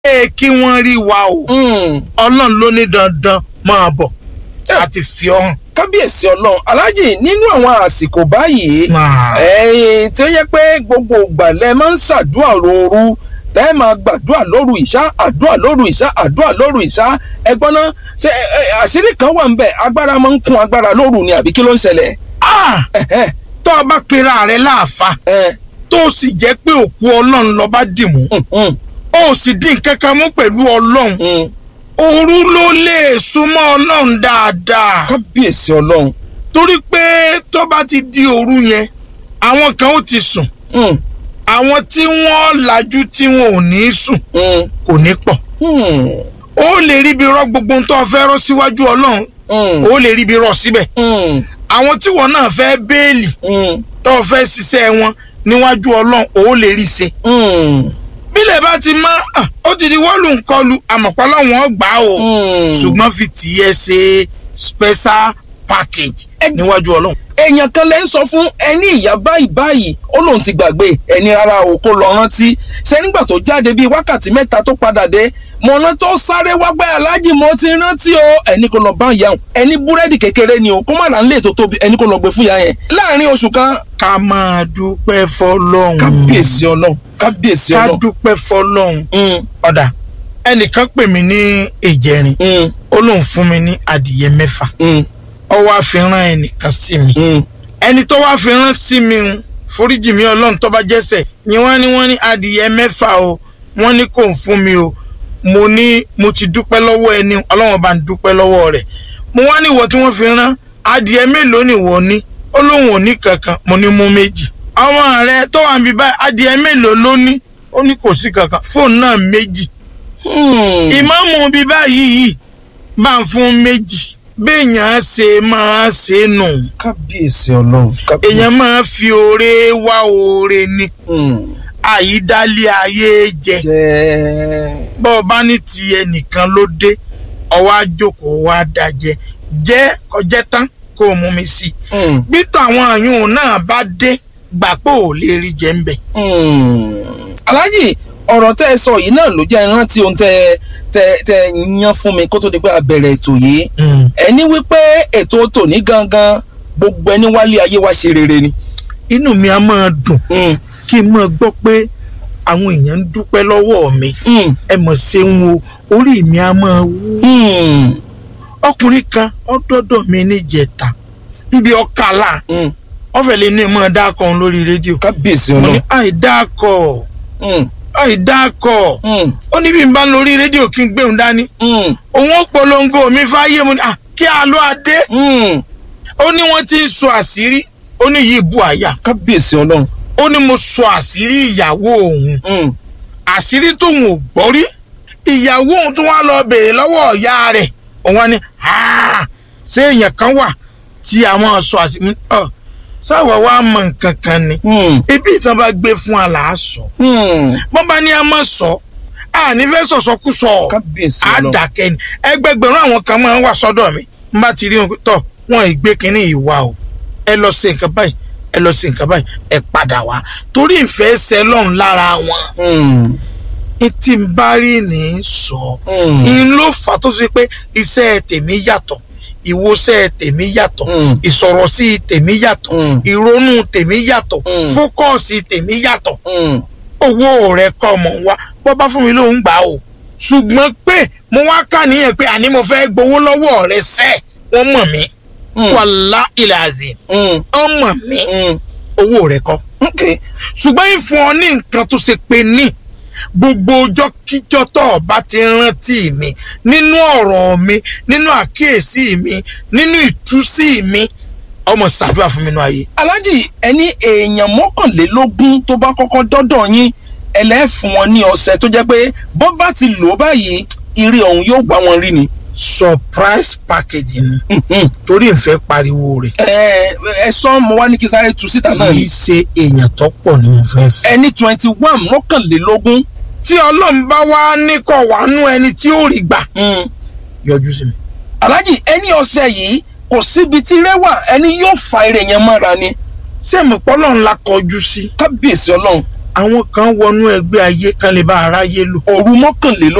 pé kí wọ́n rí wa o Mm. ọlọ́run ló ní dandan máa bọ̀ àti fi ọ́ hàn. kábíyèsí ọlọ́run aláàjì nínú àwọn àsìkò báyìí Nah. ẹ̀yin tí ó yẹ pé gbogbo ìgbà lẹ máa ń ṣàdúrà lóru tẹ́ ẹ máa gbàdúrà lóru ìṣá àdúrà lóru ìṣá àdúrà lóru ìṣá ẹgbọ́n náà ṣe ẹ, ẹ, àṣírí kan wà ń bẹ̀ agbára máa ń kún agbára lóru ni àbí kí ló ń ṣẹlẹ̀ Ah! ẹ̀hẹ́, tó o bá pera rẹ láàfa ẹ̀, tó o sì jẹ́ pé òkú ọlọ́run lọ bá dì mú mm, mm, o sì dín kankan mú pẹ̀lú ọlọ́run mm. òru ló lè súnmọ́ ọlọ́run dáadáa kábíyèsí ọlọ́run torí pé tó bá ti di òru yẹn àwọn kan ó ti sùn Mm, àwọn tí wọ́n lajú tí wọn ò ní sùn mm, kò ní pọ̀ mm, ó lè ríbi rọ gbogbo ohun tó o fẹ́ rọ síwájú ọlọ́run mm, ó lè ríbi rọ síbẹ̀ mm, àwọn tí wọn náà fẹ́ béèlì mm, tó o fẹ́ ṣiṣẹ́ wọn níwájú ọlọ́run ó lè rí ṣe mm, bílẹ̀ bá ti mọ́ ah, ó ti di wọ́ọ̀lù ńkọlù àmọ̀pọ̀lọ́ wọn gbà ó mm. ṣùgbọ́n fi tìyẹ ṣe special package níwájú ọlọ́run. èèyàn kan lẹ́ ń sọ fún ẹni ìyá báyìí báyìí ó lóun ti gbàgbé ẹni rárá o kó lọ rántí ṣé nígbà tó jáde bíi wákàtí mẹ́ta tó padà dé mọ̀nà tó sáré wá pé aláàjì mo ti rántí o ẹni kò lọ bá ìyá òun ẹni búrẹ́dì kékeré ni o kó má dà ń lè tó tóbi ẹni kò lọ gbé fún ìyá yẹn láàrin oṣù kan ká máa dúpẹ́ fọlọ́run. kábíyèsí ọlọ́run kábíyèsí ká ọlọ́run dúpẹ́ fọlọ́run. Mm, ọ̀dà ẹnìkan pè mí ní ìjẹrin mm, ó lóun fún mi ní adìyẹ mẹ́fà mm, ó wá fi rán ẹnìkan sí mi. mm. ẹni tó wá fi rán sí mi ń foríjì mi ọlọ́run tó bá jẹ́sẹ̀ ni wọ́n ní wọ́n ní adìyẹ mẹ́fà o wọ́n ní kò ń fún mi o mo ní mo ti dúpẹ́ lọ́wọ́ ẹni ọlọ́run bá ń dúpẹ́ lọ́wọ́ rẹ̀ mo wá ní ìwọ tí wọ́n fi rán adìyẹ mélòó ni ìwọ ní ó lóun ò ní kankan mo ní mú méjì ọmọ rẹ tó wà níbi báyìí adìyẹ mélòó ló ní ó ní kò sí kankan fóònù náà méjì Hmm. ìmáàmù bíi báyìí yìí bá ń fún méjì béèyàn ṣe máa ṣe nù kábíyèsí ọlọ́run kábíyèsí. èèyàn máa fi oore wá oore ni Hmm. àyídálé ayé jẹ jẹ́ bọ́ ọ bá ní ti ẹnìkan ló dé ọwọ́ àjòkó wa dájẹ́ jẹ́ kọjẹ́ tán kó o mú mi sí i Hmm. bí tàwọn àyùn náà bá dé gbà pé ò lè rí jẹ ń bẹ̀. Hmm. aláàjì ọ̀rọ̀ tẹ́ ẹ sọ yìí náà ló jẹ́ rántí ohun tẹ́ tẹ́ tẹ́ yan fún mi kó tó di pé a bẹ̀rẹ̀ ètò yìí ẹni wípé ètò tòní gangan gbogbo ẹni wálé ayé wa ṣe rere ni. inú mi á máa dùn Hmm. kí n máa gbọ́ pé àwọn èèyàn ń dúpẹ́ lọ́wọ́ mi Hmm. ẹ mọ̀ ṣeun o orí mi á máa wú. Hmm. ọkùnrin kan ọdọọdọ mi níjẹta níbi ọkàlà Hmm. ọfẹ lè ní ìmọ̀ dákọ̀ òun lórí rédíò kábíyèsí mo ní ọlọ́run. àìdákọ̀ Hmm. àìdákọ̀ Hmm. ó ní bí n bá ń lórí rédíò kí n gbé òun dání Hmm. òun ó polongo mi fáyé mo ní à kí a lọ adé Hmm. ó ní wọ́n ti ń sọ àṣírí ó ní yìí bu àyà kábíyèsí ọlọ́run. ó ní mo sọ àṣírí ìyàwó òun Hmm. àṣírí tóun ò gbọ́ rí ìyàwó òun tó wá lọ bèèrè lọ́wọ́ ìyá rẹ̀ òun wá ní "Ah, ṣé èèyàn kan wà tí àwọn sọ àṣírí ọ sáwọ wa mọ nǹkan kan ni Hmm. ibi ìtàn bá gbé fún aláàsọ Hmm. bọ́n bá ní a máa sọ a ní fẹ́ sọ̀sọ́kùsọ kábíyèsí ọlọ́run. àdàkẹ́ ni ẹgbẹgbẹ̀rún àwọn kan máa ń wà sọ́dọ̀ mi n bá ti rí wọn pé tọ̀ wọn ìgbé kínní ìwà o ẹ lọ ṣe nǹkan báyìí ẹ lọ ṣe nǹkan báyìí ẹ padà wá torí ìfẹ́ ṣẹ lọ́run lára wọn Hmm. etí ń bá rí ní í sọ Hmm. in ló fà tó ṣe pé iṣẹ́ tèmi yàtọ̀ ìwòsẹ̀ tèmi yàtọ̀ Hmm. ìsọ̀rọ̀ sí tèmi yàtọ̀ Hmm. ìrònú tèmi yàtọ̀ Hmm. fókọ̀sì tèmi yàtọ̀ Hmm. owó rẹ̀ kọ́ ọmọ wa bọ́ bá fún mi ló ń gbà o ṣùgbọ́n pé mo wá kà níyẹn pé àní mo fẹ́ gbowó lọ́wọ́ rẹ̀ sẹ́ wọ́n mọ̀ mí Hmm. wàlá ilẹ̀ àzì Hmm. wọ́n mọ̀ mí Hmm. owó rẹ̀ kọ́ Okay. ṣùgbọ́n ìfún ọ ní nǹkan tó ṣe pé ní gbogbo ọjọ́ kíjọ́ tó o bá ti rántí mi nínú ọ̀rọ̀ mi nínú àkíyèsí mi nínú ìtúsí mi ọmọ ṣàdúrà fún mi nínú ayé. aláàjì ẹni èèyàn mọ́kànlélógún tó bá kọ́kọ́ dọ́dọ̀ yín ẹlẹ́fun wọn ní ọ̀sẹ̀ tó jẹ́ pé bọ́ bá ti lò ó báyìí ire ọ̀hún yóò gbá wọn rí ni. surprise package ni Mhm. torí ìfẹ́ pariwo rẹ̀ ẹ ẹ sọ mo wá ní kí sáré tu síta náà kì ni í ṣe èèyàn tó pọ̀ ni mo fẹ́ fẹ́. ẹni twenty one mọ́kànlélógún. tí ọlọ́run bá wá ní kọ̀ wá nú ẹni tí ó rí gbà Mm. yọjú sí mi. aláàjì ẹni ọ̀sẹ̀ yìí kò síbi tí rẹwà ẹni yóò fa ire yẹn mọ́ra ni ṣé mo pọ́ lọ́run la kọjú sí. kábíyèsí ọlọ́run àwọn kan wọnú ẹgbẹ́ ayé kan lè bá aráyé lò. òru mọ́kànlélógún.